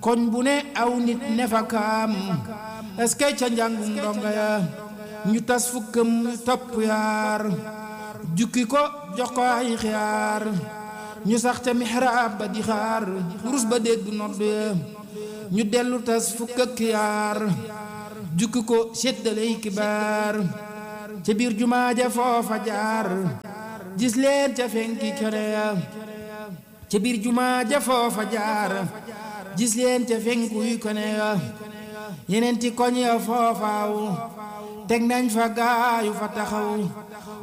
koñ bu ne aw nit ne fa kaam est-ce que ca njàngum ndonga ya ñu tas fukkam topp yaar jukki ko jox ko ay xiyaar ñu sax ca mihraab ba di xaar rus ba dégg nodd ya ñu dellu tas fukk ak yaar jukki ko séddaley kibaar ca biir jumaa ja foofa jaar gis leen ca fenki kene ya ca biir jumaa ja foofa jaar gis leen ca fenkuy kone ya yeneen ti koñ ya foofaaw teg nañ fa gaayu fa taxaw